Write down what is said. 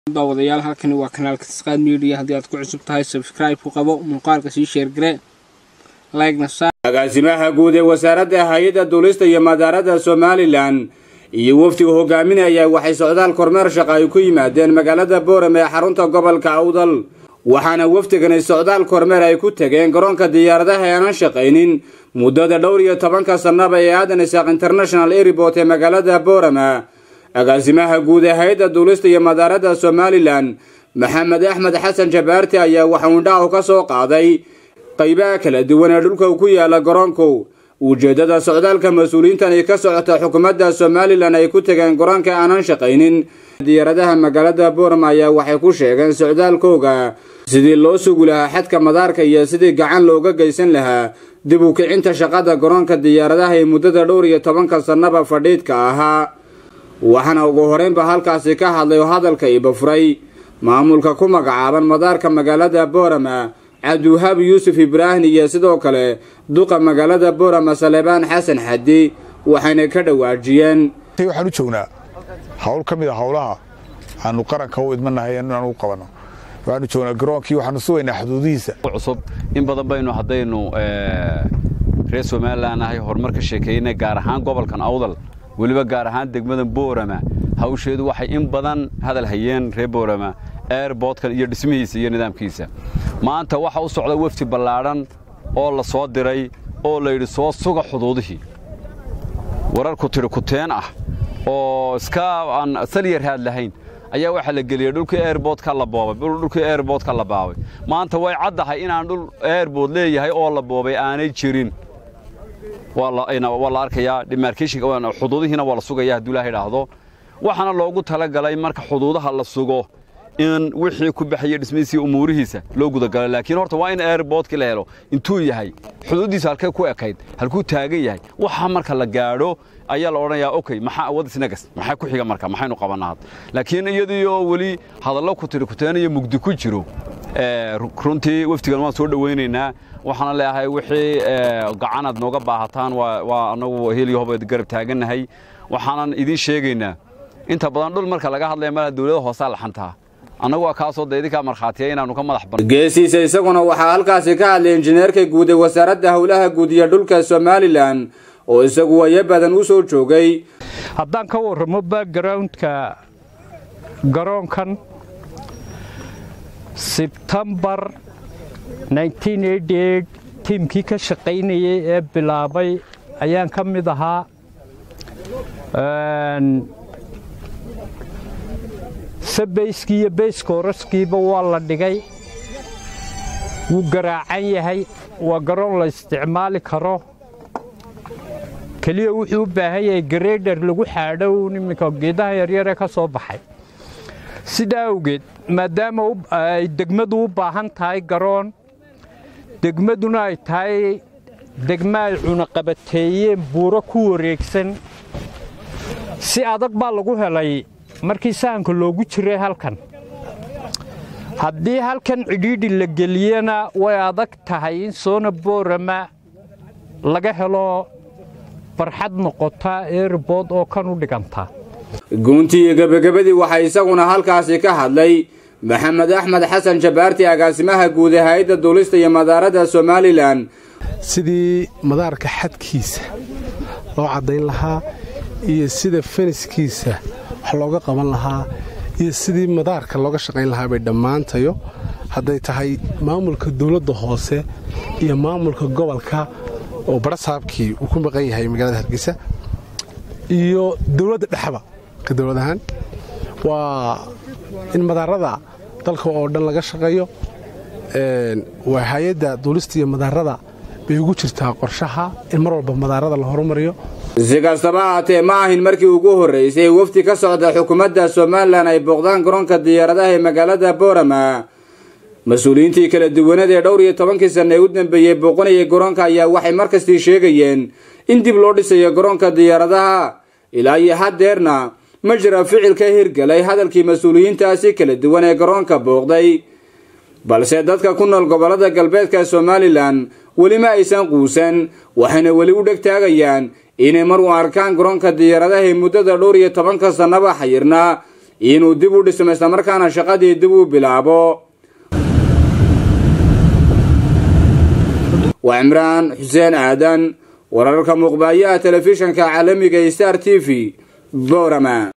daawadayaal halkani waa kanaalka tisqaad media haddii aad ku cusub tahay sabscribe ku qabo muuqaalka sii sheergare like-na saar agaasimaha guud ee wasaaradda hay-adda duulista iyo madaarada somalilan iyo wafdiga hogaaminaya waxay socdaal kormeer shaqa ay ku yimaadeen magaalada boorame ee xarunta gobolka awdal waxaana wafdigani socdaal kormeer ay ku tageen garoonka diyaaradaha ee aanan shaqaynin muddada dhowr iyo tobanka sannaba ee aadan isaaq international airport ee magaalada boorama agaasimaha guud ee hay-adda duulista iyo madaarada somalilan maxamed axmed xasan jabaarti ayaa waxa uu indhaha ka soo qaaday qaybaha kala duwan ee dhulka ku yaala garoonku ujeeddada socdaalka mas-uuliyiintani ka socota xukuumadda somalilan ay ku tageen garoonka aanan shaqaynin diyaaradaha magaalada boorama ayaa waxay ku sheegeen socdaalkooga sidii loo sugi lahaa xadka madaarka iyo sidii gacan looga geysan lahaa dib u kicinta shaqada garoonka diyaaradaha ee muddada dhowr iyo tobanka sannaba fadhiidka ahaa waxaana ugu horeynba halkaasi ka hadlay oo hadalka ibafuray maamulka ku magacaaban madaarka magaalada boorama cabdiwahaab yuusuf ibraahim iyo sidoo kale duqa magaalada boorama salebaan xasan xadi waxayna ka dhawaajiyeen waxaan u joognaa hawl ka mid a howlaha aanu qaranka u idmanahay inaan u qabanno waxaanu joognaa garoonkii waxaanu sugaynaa xuduudihiisa cusub in badan baynu haddaynu reer somalilan ahay horumar ka sheekeynay gaar ahaan gobolkan awdal weliba gaar ahaan degmada boorama hawsheedu waxay in badan hadal hayeen reer boorama airbortkan iyo dhismihiisa iyo nidaamkiisa maanta waxa u socda wefdi ballaadhan oo la soo diray oo layidhi soo suga xuduudihii wararku tidhi kuteen ah oo iska aan salyar haad lahayn ayaa waxaa la geliyey dhulkii airbortka la boobay dhulkii airbortka la baabay maanta way caddahay inaan dhul airbort leeyahay oo la boobay aanay jirin waa la arkayaa demarkeshinka xuduudihiina waa la sugaya hadduu ilaha idhaahdo waxaana loogu talagalay marka xuduudaha la sugo in wixii ku baxaya dhismihiisa iyo umuurihiisa loo gudagalo laakiin horta waa in airbortkii la helo intuu yahay xuduuddiisa halkay ku ekayd halkuu taagan yahay waxa marka la gaadho ayaa la odhanayaa okay maxaa wadisnagas maxaa ku xiga marka maxaynu qabannaa laakiin iyadii oo weli hadallo ku tiri kuteenayo mugdi ku jiro runtii wafdigan waan soo dhowaynaynaa waxaana leeyahay wixii gacanaad nooga baahataan waa anagu heliyahoba garab taagannahay waxaanan idiin sheegaynaa inta badan dhul marka laga hadlaya malaha dawlada hoosaa laxantaa annagu waa kaasoo da idinkaa markhaatiya inaannu ka madax ban geesiisa isaguna waxaa halkaasi ka hadlay injineerka guud ee wasaaradda howlaha guud iyo dhulka somalilan oo isagu wayo badan u soo joogay haddaan ka warramo backgroundka garoonkan sebtembar tiimkii ka shaqaynayey ee bilaabay ayaan ka mid ahaa sabeyskii iyo beyskooraskiiba waa la dhigay wuu garaacan yahay waa garoon la isticmaali karo keliya wuxuu u baahan yahay gareydher lagu xaadhow iminka geedaha yaryaree ka soo baxay sidaa awgeed maadaama ay degmadu u baahan tahay garoon degmaduna ay tahay degma ay cunaqabateeyeen buuro ku wareegsan si adag baa lagu helay markii sahanka loogu jiray halkan haddii halkan cidhiidhi la geliyana way adag tahay in soona boorama laga helo barxad noqota eerbood oo kan u dhiganta guuntii iyo gebagabadii waxaa isaguna halkaasi ka hadlay maxamed axmed xasan jabaarti agaasimaha guud ee hay-adda duulista iyo madaarada somalilan sidii madaarka xadkiisa loo caddayn lahaa iyo sida feniskiisa wax looga qaban lahaa iyo sidii madaarka looga shaqayn lahaa bay dhammaantayo hadday tahay maamulka dawladda hoose iyo maamulka gobolka oo barasaabkii uu ku maqan yahay magaalada hargeysa iyo dawladda dhexba ka dawlad ahaan waa in madaarada dalka oo dhan laga shaqeeyo waa hay-adda duulista iyo madaarada bay ugu jirtaa qorshaha in mar walba madaarada la horumariyo si kastaba haatee ma ahin markii ugu horraysay wafdi ka socda xukuumadda somalilan ay booqdaan garoonka diyaaradaha ee magaalada boorama mas-uuliyiintii kala duwanada ee dhowr iyo tobankii sanna ee u dambeeyey booqanayay garoonka ayaa waxay markastii sheegayeen in dib loo dhisayo garoonka diyaaradaha ilaa iyo haddeerna ma jira ficil ka hirgalay hadalkii mas-uuliyiintaasi kala duwan ee garoonka booqday balse dadka ku nool gobollada galbeedka somalilan weli ma aysan quusan waxayna weli u dheg taagayaan inay mar u arkaan garoonka diyaaradaha ee muddada dhowr iyo tobanka sannaba xayirnaa inuu dib u dhismo islamarkaana shaqadii dib u bilaabo waa cimraan xuseen aadan wararka muuqbaayaha telefishanka caalamiga star t v boorama